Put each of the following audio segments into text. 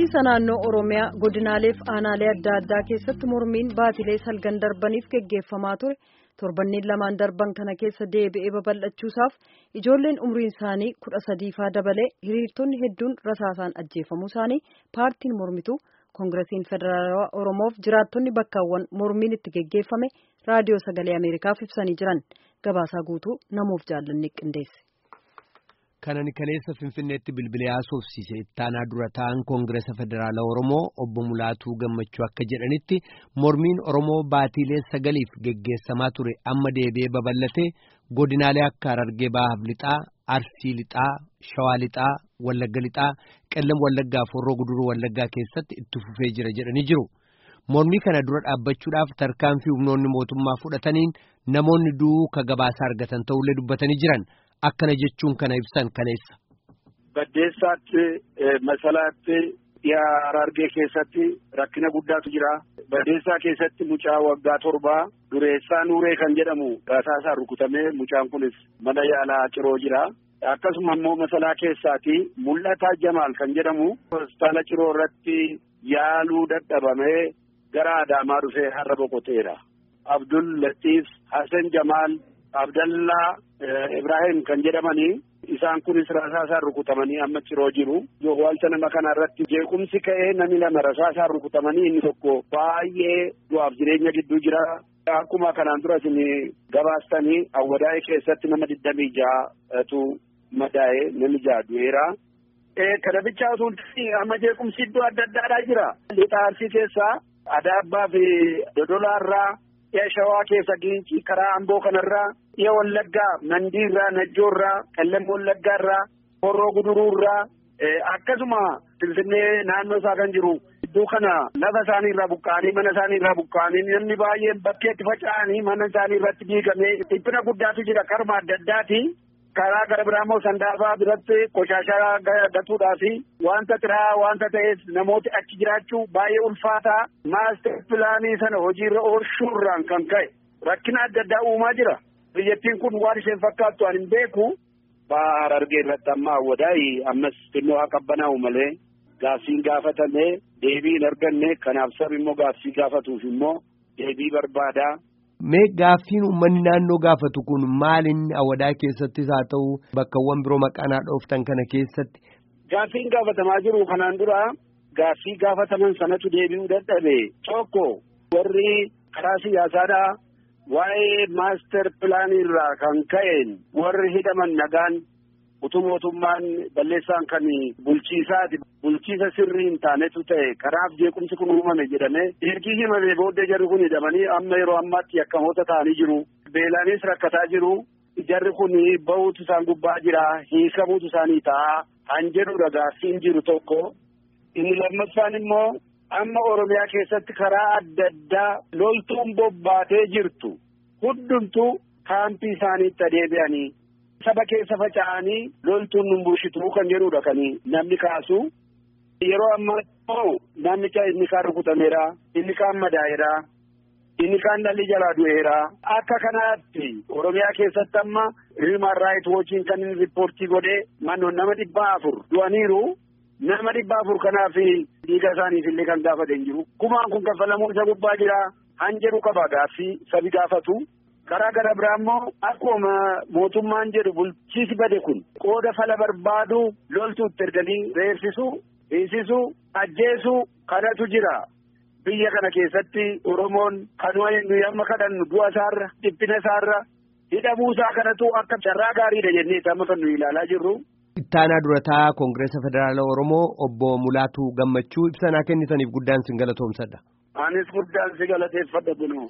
bulchiisa naannoo oromiyaa godinaalee fi aanaalee adda addaa keessatti mormiin baatilee salgan darbaniif geggeeffamaa ture torbanneen lamaan darban kana keessa deebi'ee babal'achuusaaf ijoolleen umriin isaanii kudha sadiifaa dabalee hiriirtonni hedduun rasaasaan ajjeefamuu isaanii paartiin mormituu koongiresiin federaalawaa oromoof jiraattonni bakkaawwan mormiin itti geggeeffame raadiyoo sagalee ameerikaaf ibsanii jiran gabaasaa guutuu namuuf jaallanni qindeesse. Kanani kaleessa Finfinneetti bilbilee haasofsiise ittaanaa dura ta'an Koongiresa Federaalaa Oromoo obbo Mulaatuu Gammachuu akka jedhanitti mormiin Oromoo baatiilee sagaliif geggeessamaa ture amma deebi'ee babal'ate godinaalee akka Harargee Bahaaf Lixaa, Arsii Lixaa, Shawaa Lixaa, Wallagga Lixaa, Qellam Wallaggaa fi Horroo Guduruu Wallaggaa keessatti itti fufee jira jedhanii jiru. Mormii kana dura dhaabbachuudhaaf tarkaanfii humnoonni mootummaa fudhataniin namoonni du'uu ka gabaasa argatan ta'ullee dubbatanii jiran. Akkana jechuun kana ibsan kaleessa. Baddeessaatti masalaatti dhiyaa Harargee keessatti rakkina guddaatu jira. Baddeessaa keessatti mucaa waggaa torbaa dureessaa Nuuree kan jedhamu rasaasaan rukutamee mucaan kunis mana yaalaa ciroo jira. Akkasuma immoo masalaa keessaati mul'ataa Jamaal kan jedhamu hospitaala ciroo irratti yaaluu dadhabamee gara Adaamaa dhufee har'a boqoteera. Abdul Latiif Hasan Jamaal. Abdallaa Ibrahim kan jedhamanii isaan kunis rasaasaan rukutamanii amma ciroo jiru. Waalta nama kana irratti jeequmsi ka'ee namni lama rasaasaan rukutamanii inni tokko baay'ee du'aaf jireenya gidduu jira. Akkuma kanaan dura isin gabaastanii awwadaa'ee keessatti nama digdamii ja'atu madaa'ee namni ja'a du'eera. Kana bichaa osoo amma jeequmsi iddoo adda addaadhaa jira. Lixa Arsii keessaa Adaabbaa fi Dodolaarraa. Dhiya shawaa keessa giincii karaa amboo kanarraa dhiya wallaggaa mandiirraa najjoorraa qellem wallaggaarraa horroo guduruurraa akkasuma finfinnee naannoo isaa kan jiru iddoo kana lafa isaanii irraa buqqa'anii mana isaanii irraa buqqa'anii namni baay'een bakkeetti faca'anii mana isaanii irratti diigamee dhiphina guddaatu jira karma adda addaati. karaa gara biraa immoo sandaafaa biratti qoshaashaa gatuudhaa fi wanta xiraa wanta ta'eef namooti achi jiraachuu baay'ee ulfaataa maaster pilaanii sana hojiirra oolchuurraan kan ka'e rakkina adda addaa uumaa jira biyyattiin kun waan isheen fakkaattu ani hin beeku baha Harargee irratti amma awwadaayi ammas xinnoo haa qabbanaa'u malee gaaffiin gaafatamee deebii hin arganne kanaaf sabi immoo gaaffii gaafatuuf immoo deebii barbaadaa. Mee gaaffiin uummanni naannoo gaafatu kun maalin awadaa keessattis haa ta'u bakkawwan biroo maqaanaa dhooftan kana keessatti. Gaaffiin gaafatamaa jiru kanaan dura gaaffii gaafataman sanatu deebi'uu dadhabe tokko warri karaa siyaasaadhaa waa'ee maaster pilaanii irraa kan ka'een warri hidhaman nagaan utuu mootummaan balleessaan kan bulchiisaati bulchiisa sirrii hin taanetu ta'e kanaaf jeequmsi kun uumame jedhamee ergii himamee booddee jarri kun hidhamanii amma yeroo ammaatti yakkamoota ta'anii jiru beelaanis rakkataa jiru jarri kun bahuutu isaan gubbaa jira hiikamuutu isaanii ta'a han jedhudha gaaffiin jiru tokko inni lammaffaan immoo amma oromiyaa keessatti karaa adda addaa loltuun bobbaatee jirtu hundumtu kaampii isaaniitti adeebi'anii. saba keessa faca'anii loltuun nun bulchitu kan jedhudha kan namni kaasu yeroo ammaa immoo namicha inni kaan rukutameera inni kaan madaa'eera inni kaan dhalli jalaa du'eera akka kanaatti oromiyaa keessatti amma hiiman raayit woochiin kan inni riippoortii godhee mannoon nama dhibba afur du'aniiru nama dhibba afur kanaaf dhiiga isaaniif illee kan gaafate hin jiru kumaan kun kaffalamuun isa gubbaa jira han jedhu qaba gaaffii sabi gaafatu. karaa gara biraa immoo akkuma mootummaan jedhu bulchiisi bade kun qooda fala barbaadu loltuutti erganii reebsisuu hiisisuu ajjeesuu kanatu jira biyya kana keessatti oromoon kanuma nuyi amma kadhannu du'a isaarra dhiphina isaarra hidhamuu isaa kanatu akka carraa gaariidha jennee amma kan nuyi ilaalaa jirru. Ittaanaa durataa Koongiresa Federaalaa Oromoo obbo Mulaatuu Gammachuu ibsanaa kennitaniif guddaan sin galatoomsadha. Anis guddaan si galateeffadha kunoo.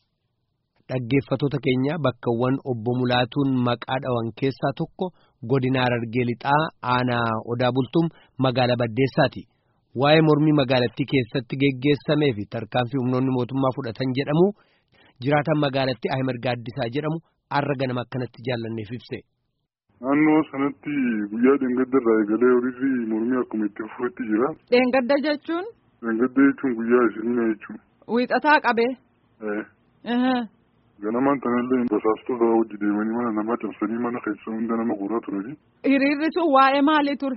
Dhaggeeffattoota keenya bakkawwan obbo Mulaatuun maqaa dhawan keessaa tokko godina Harargee Lixaa aanaa Odaa Bultum magaalaa Baddeessaati. Waa'ee mormii magaalattii keessatti geggeessamee fi tarkaanfii humnoonni mootummaa fudhatan jedhamu jiraataan magaalattii Ahimad Gaaddisaa jedhamu har'a ganama akkanatti jaallanneef ibse. Naannoo sanatti guyyaa dheengadda irraa eegalee horiirri mormii akkuma itti fufetti jira. Dheengadda jechuun? Dheengadda jechuun guyyaa isinii jechuudha. Wiixataa qabee? Ganamaan kanallee basaastota hojii deemanii mana namaa cabsanii mana keessa hunda nama guuraa turani. Hiriirri sun waa'ee maalii ture?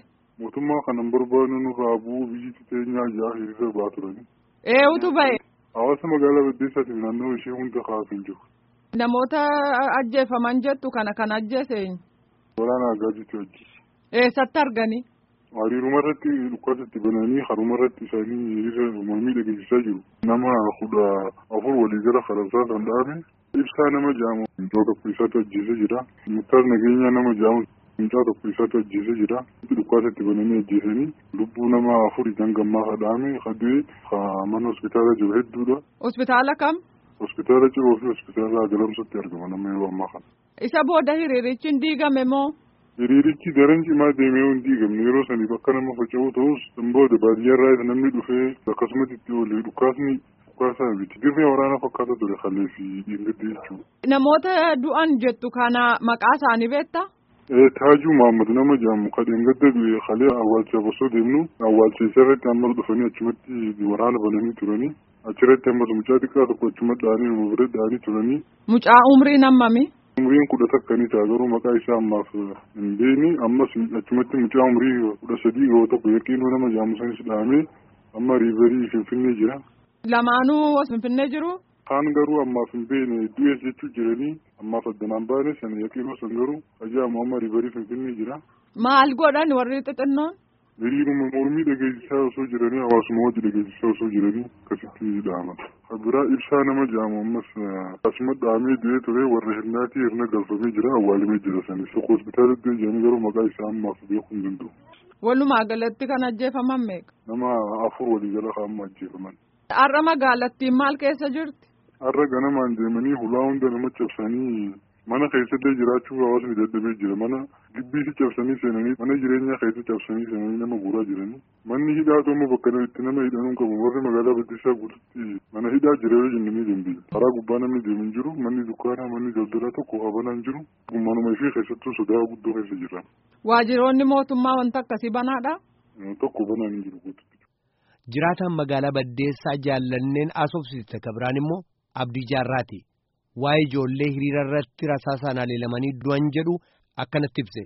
mootummaa kanan barbaadnu nurraa bu'uu biyyi teenyaa ja'a hiriira ba'aa turani. Eenyutu ba'e? Hawaasa magaalaa Baddeessaatiif naannoo ishee hunda kaa'aafin jiru. Namoota ajjeefaman jettu kana kan ajjeese eenyu? Waraana Agaajiitu ajjeese. Eessatti arganii? Hariiruma irratti dhukaasatti bananii haruma irratti isaanii hiriira mormii dhageessisaa jiru. Nama kudha afur walii gara Faransaa kan dhaame ibsaa nama jaamu mucaa tokko isaatu ajjeesee jira. Muktaar nageenyaa nama jaamu mucaa tokko isaatu ajjeesee jira. Dhukaasatti bananii ajjeesanii lubbuu nama afurii dangammaa kadhaame kadee mana hospitaala jiru hedduudha. Hospitaala kam? Hospitaala ciroo fi hospitaala galamsatti argama nama yeroo ammaa kana. Isa booda hiriirichi hin diigame moo? Hiriirichi daran cimaa deemee hin diigamne yeroo sanii bakka nama faca'u ta'us booda baadiyyaarraa namni dhufee akkasumatti itti oolee dhukaasni dhukaasaa miti dirree waraana fakkaata ture kalee fi dhiingadde jechuudha. Namoota du'an jettu kana maqaa isaanii beektaa? Taajuu Mahammad nama jedhamu kadheen gadda du'e kalee awwaalchaaf osoo deemnu awwaalcha isarratti ammas dhufanii achumatti waraana bananii turanii achirratti ammas mucaa xiqqaa tokko achumatti dhaanii nama bira dhaanii turanii. Mucaa umriin hammami? Umriin kudha takkanii ta'a garuu maqaa isaa ammaaf hin beekni ammas achumatti mucaa umrii kudha sadii yoo tokko yaqiinoo nama jedhamu sanis dhahamee amma riiverii finfinnee jira. Lamaanuu finfinnee jiru? Kaan garuu ammaaf hin beekne du'ees jechuu jiranii ammaaf addanaan baane sana yaqiinoo san garuu ajaa'imu amma riiverii finfinnee jira. Maal godhan warri xixinnoon? Hiriiruma mormii dhageessisaa osoo jiranii hawaasuma wajji dhageessisaa osoo jiranii akkasitti dhaaman. Biraa ibsaa nama jedhamu ammas asuma dhahamee du'ee ture warra hirnaatii hirna galfamee jira awwaalamee jira sanis tokko hospitaalatti jedhanii garuu maqaa isaa ammaaf beekuu hin danda'u. Walumaa galatti kan ajjeefaman meeqa? Nama afur walii jala kaa'amma ajjeefaman. Har'a magaalattiin maal keessa jirti? Har'a ganamaan deemanii hulaa hunda nama cabsanii mana keessallee jiraachuu hawaasni dadhabee jira mana gibbiisi cabsanii seenanii mana jireenyaa keessa cabsanii seenanii nama guuraa jiranii manni hidhaa tokko bakka itti nama hidhanuu qabu warri magaalaa Baddeessaa guututti mana hidhaa jira yoo jenne ni dandeenya karaa gubbaa namni deemu hin jiru manni dukkaanaa manni daldalaa tokko habanaa hin jiru manuma ishee keessattuu sodaa guddoo keessa jira. Waajjiroonni mootummaa wanta akkasii banaadha. Tokko banaa hin jiru guututti. Jiraataan magaalaa Baddeessaa jaallanneen asoofsiste kabiraan immoo Abdii Jaarraati. Waa'ee ijoollee hiriira irratti rasaasaan haleelamanii du'an jedhu akkanatti ibse.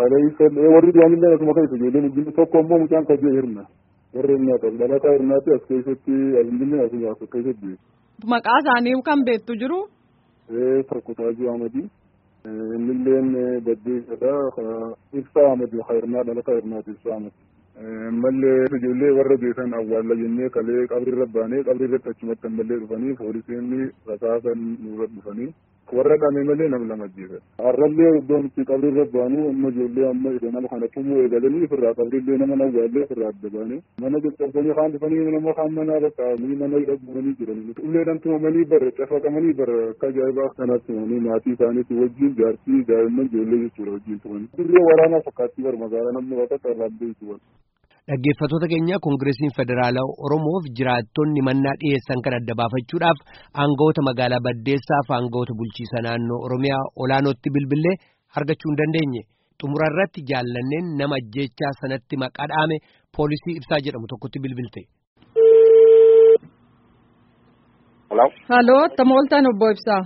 Warri du'anillee akkuma keessa ijoolleen wajjin tokko immoo mucaan kabee hirna. Warri hirnaata dhalataa hirnaati as keessatti alhamdulillah as as keessatti. Maqaa isaanii kan beektu jiru. Tokko Taajuu Ahmadii. Innilleen Baddeessadha. Ibsaa Ahmadii hirnaa dhalataa hirnaati Ibsaa Ahmadii. Ammallee ijoollee warra beekan awwaalla jennee kalee qabrirra baanee qabrirratti achumatti ammallee dhufanii poolisiin rasaasan nurra dhufanii warra dhame malee nama lama ajjeesan. Har'allee iddoon itti qabrirra baanu amma ijoollee amma nama kana tumuu eegalanii ofirraa qabrillee nama awwaallee ofirraa adda baane mana caccabsanii kaan dhufanii nama kaan manaa bakkaa'anii mana hidha guuranii jiran. Ulleedhaan tumamanii bara cafaqamanii bara akka ajaa'ibaa kanaatti tumanii maatii isaaniitti wajjin jaartii daa'imman ijoollee jechuudha wajjin tumanii. Dirree waraanaa fakkaattii bara magaalaa namni waaqatti arraabdee jechuudha. Dhaggeeffattoota keenya Koongireesiin Federaalaa Oromoof jiraattonni mannaa dhiyeessan kan adda baafachuudhaaf aangawoota magaalaa Baddeessaa fi aangawoota bulchiisa naannoo Oromiyaa olaanootti bilbilee argachuu hin dandeenye. Xumura irratti jaallanneen nama ajjeechaa sanatti maqaa dhaame poolisii ibsaa jedhamu tokkotti bilbilte. Haloo tamooltaan obbo Ibsaa.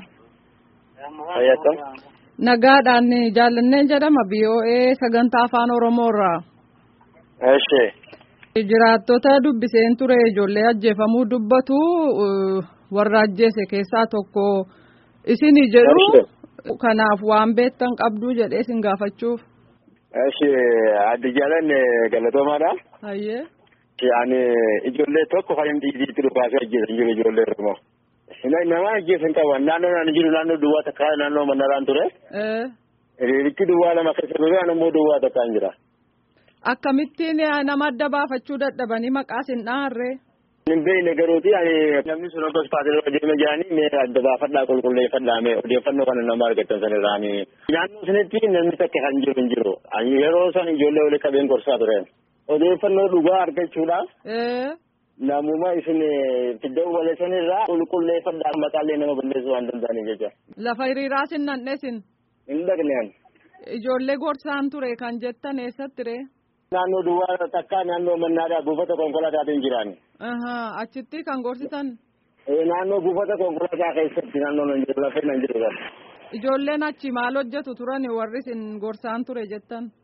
Nagaadhaan jaallanneen jedhama BOA sagantaa afaan Oromoo irraa. Eshi. Jiraattota dubbiseen ture ijoollee ajjeefamuu dubbatu warra ajjeese keessaa tokko isin jedhu kanaaf waan beektan qabdu jedhee isin gaafachuuf. Eshi addi jaalan galatoomaadha. Hayyee. Ani ijoollee tokko kan hin dhiidiitti dhufaasee ajjeesan jiru ijoollee Oromoo. Nama ajjeesan qaban naannoo naan jiru naannoo duwwaa takkaa naannoo mannaraan ture. Hiriirichi duwwaa lama keessa ture ani immoo duwwaa takkaan jira. Akkamittiin nama adda baafachuu dadhabanii maqaa isin dhaharree. Hin beekne garuuti namni sun akka hospitaala deeme jiranii mee adda baafadhaa qulqulleeffadhaa mee odeeffannoo kana nama argattan san irraanii. Naannoo sanitti namni takka kan jiru hin jiru. Yeroo san ijoollee waliin qabeen gorsaa ture. Odeeffannoo dhugaa argachuudhaaf. Namuma isin fiddee waleessan irraa qulqulleeffadhaa maqaalee nama balleessuu waan danda'aniif jecha. Lafa hiriiraa sin nannesin. Hin dhaqneen. Ijoollee gorsaan ture kan jettan eessatti ree? Naannoo duwwaa takkaa naannoo mannaadhaa buufata konkolaataatiin jiran. Achitti kan gorsitan. Naannoo buufata konkolaataa keessatti naannoo nan jiru lafee nan jiru kan. Ijoolleen achi maal hojjetu turan warri isin gorsaan ture jettan.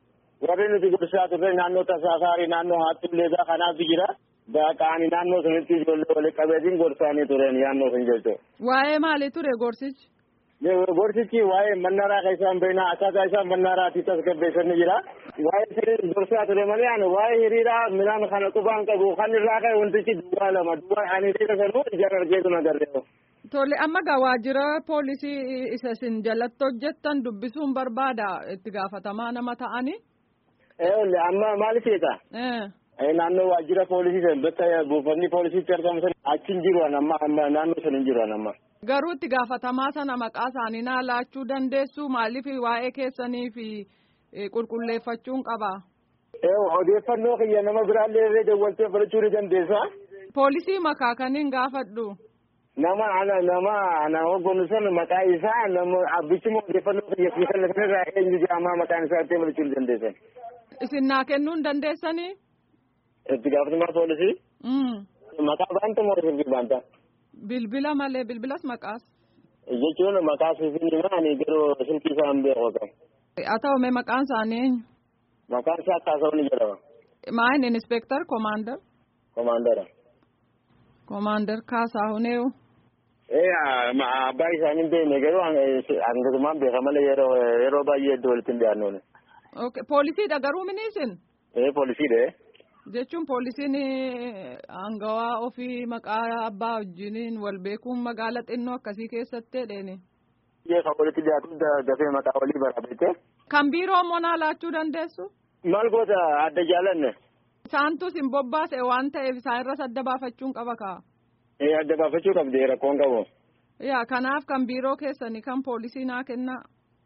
warri nuti gorsaa turre naannoo tasaasaarii naannoo haattuulleedaa kanaatu jira. Qaani naannoo sanitti ijoollee walitti qabeetiin gorsaanii turen naannoo sun jechuudha. Waa'ee maalii ture gorsichi? Gorsichi waa'ee mannaraa kan isaan beekna akkaataa isaan mannaraatti tasgabbeessanii jira. Waa'ee sirrii gorsaa ture malee ani waa'ee hiriiraa midhaan kana qubaan qabu kan irraa ka'e wantichi duwwaa lama duwwaa ani hiriira sanuu ijaan argeetu na garreeru. Tole amma gaa waajjira poolisii isa isin jalatti hojjettan dubbisuun barbaada itti gaafatamaa nama ta'anii. Ee amma maaliif jeeta? Naannoo waajjira poolisii san bakka buufanni poolisiitti argamu san achi hin jiru amma amma naannoo san hin jiru amma. Garuu itti gaafatamaa sana maqaa isaanii naa laachuu dandeessu maaliif waa'ee keessanii fi qulqulleeffachuun qaba. Odeeffannoo kiyya nama biraallee irree dawwaltee fudhachuu ni dandeessa. Poolisii makaa kaniin gaafadhu. Nama ana nama ana hoggonu san maqaa isaa nama abbichuma odeeffannoo kiyya fi kan kanarraa eenyu jedhamaa maqaan isaa itti fudhachuu ni dandeessan. Isin naa kennuu hin dandeessanii? Itti gaafatamaa poolisii. Maqaa baanta moo sirbii baanta? Bilbila malee bilbilas maqaas. Jechuun maqaa siifin ani garuu silkii isaa hin beeku qaba. Haa ta'u mee maqaan isaanii eenyu? Maqaan isaa Kaasawu ni jedhama. Maayin inspektar komaandar? Komaandara. Komaandar Kaasahu neewu? Ee abbaa isaanii hin beekne garuu hangatumaan beeka malee yeroo yeroo baay'ee iddoo walitti hin dhiyaannuuni. Okay poolisiidha garuu miniisin? Ee poolisiidha. Jechuun poolisiin hangawaa ofii maqaa abbaa wajjiniin wal beekuun magaala xinnoo akkasii keessatti jedheeni. Kan walitti dhiyaatu dafee maqaa walii baraabete. Kan biiroo immoo naa laachuu dandeessu? Maal goota adda jaalanne? Isaantu sin bobbaase waan ta'eef isaan irras adda baafachuun qaba kaa. Ee adda baafachuu qabdi rakkoon qabu. Yaa kanaaf kan biiroo keessanii kan poolisii naa kennaa.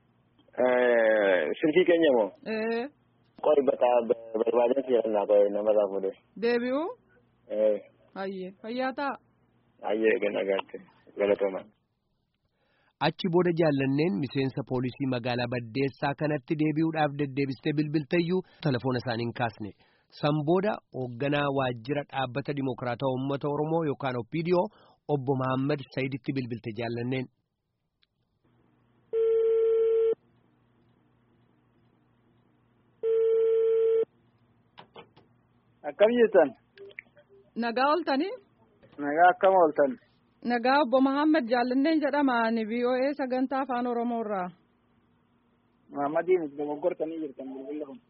Silkii keenya moo? Ee. Qori bakka barbaadan si'annaa qo'ee namarraa fuudhee. Deebi'uu? Ee. Hayyee fayyaa ta'a. Hayyee ganna gaatte galatooma. Achi booda jaallanneen miseensa poolisii magaalaa Baddeessaa kanatti deebi'uudhaaf deddeebistee bilbilteeyyuu telefoona isaanii hin kaasne. San booda hoogganaa waajjira dhaabbata Dimokiraataa Uummata Oromoo yookaan OPDO obbo Mahammad Sayiditti bilbilte jaallanneen. Akkam jirtan? Nagaa ooltanii? Nagaa akkam ooltan? Nagaa obbo Mahammad Jaallanneen jedhama ani VOA sagantaa afaan Oromoo irraa. Mahammadiin itti dogoggortanii jirtan bilbila kun.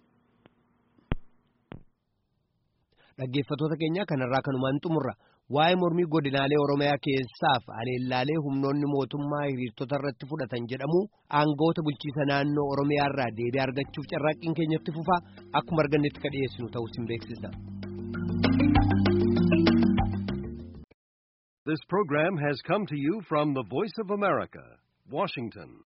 Dhaggeeffattoota keenya kanarraa kanumaan xumurra waa'ee mormii godinaalee Oromiyaa keessaaf aleellaalee humnoonni mootummaa hiriirtota irratti fudhatan jedhamu aangoota bulchiisa naannoo Oromiyaa irraa deebii argachuuf carraaqqiin keenyatti fufaa akkuma argannetti ka dhiyeessinu ta'uu sin beeksisa. This program has come to you from the Voice of America, Washington.